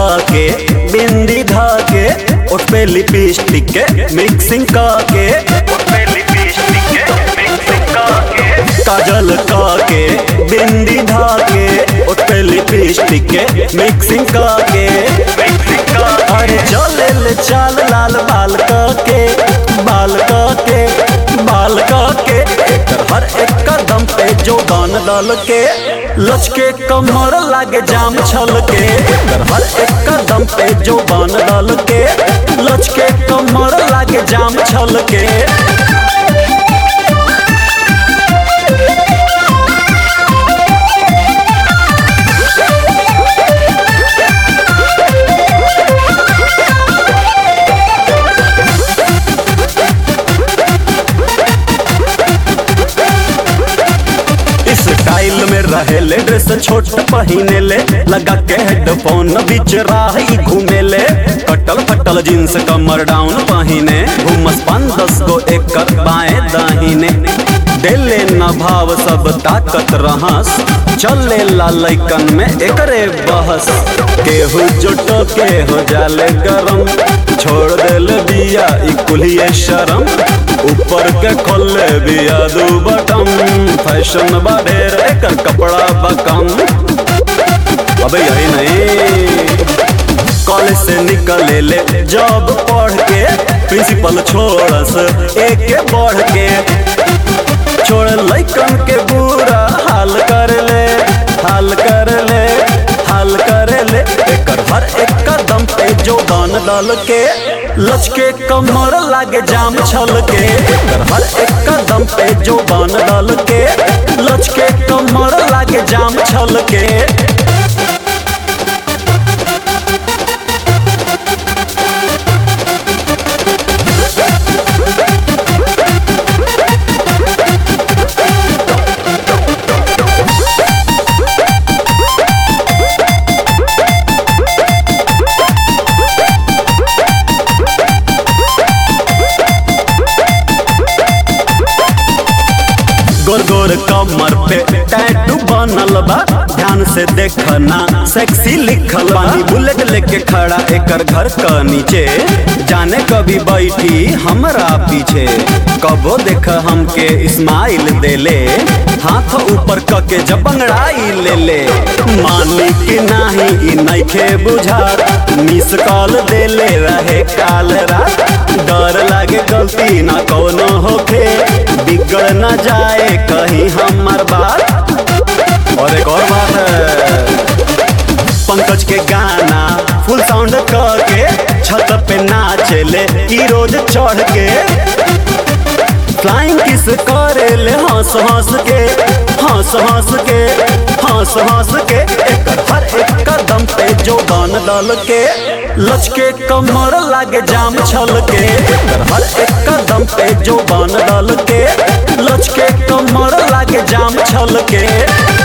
के बिंदी धा के उठ पे लिपस्टिक के मिक्सिंग के उठ पे लिपस्टिक के मिक्सिंग के काजल के बिंदी धा के उठ पे लिपस्टिक के मिक्सिंग के अरे चले ले चाल लाल बाल के बाल के बाल के एकर हर एक कदम पे जो गान डाल के लचके कमर लागे जाम छल के एकर हर एक कदम पे जो गान डाल के लचके कमर लागे जाम छल के स्टाइल में रहे ले ड्रेस छोट पहिने ले लगा के हेडफोन बीच राही घूमे ले कटल फटल जींस कमर डाउन पहिने घूमस पान दस गो एकर बाएं दाहिने देले न भाव सब ताकत रहस चले ला लैकन में एकरे बहस केहू जुटो के हो जाले गरम छोड़ देल बिया ई कुलिए शरम ऊपर के खोले बिया दू बटम फैशन बढ़ेर एकर कपड़ा बकम अबे यही नहीं कॉलेज से निकले ले जॉब पढ़ के प्रिंसिपल छोड़स एक के बढ़ के छोड़ लैकन के बुरा हाल कर ले हाल कर ले हाल कर ले एकर हर एक कदम पे जो गान डाल के लचके कमर लागे जाम छल के एकर हर एक कदम पे जो गान डाल के लचके कमर लागे जाम छल के गोर गोर कमर पे टैटू बनल बा ध्यान से देखना सेक्सी लिखल बा बुलेट लेके खड़ा एकर घर क नीचे जाने कभी बैठी हमरा पीछे कबो देख हमके स्माइल देले हाथ ऊपर क के जब बंगड़ाई ले ले मानी कि नाही ई नइखे बुझात मिस कॉल देले रहे काल रात डर लागे गलती ना कोनो होखे बिगड़ न जाए कहीं हमार बात और एक और बात है पंकज के गाना फुल साउंड करके छत पे नाचे ले ई रोज चढ़ के फ्लाइंग किस करे ले हंस हंस के हंस हंस के हंस हंस के एकर हर एक कदम पे जो गान डाल के लचके कमर लागे जाम छल के एकर हर एक कदम पे जो गान डाल के लचके कमर लागे जाम छल के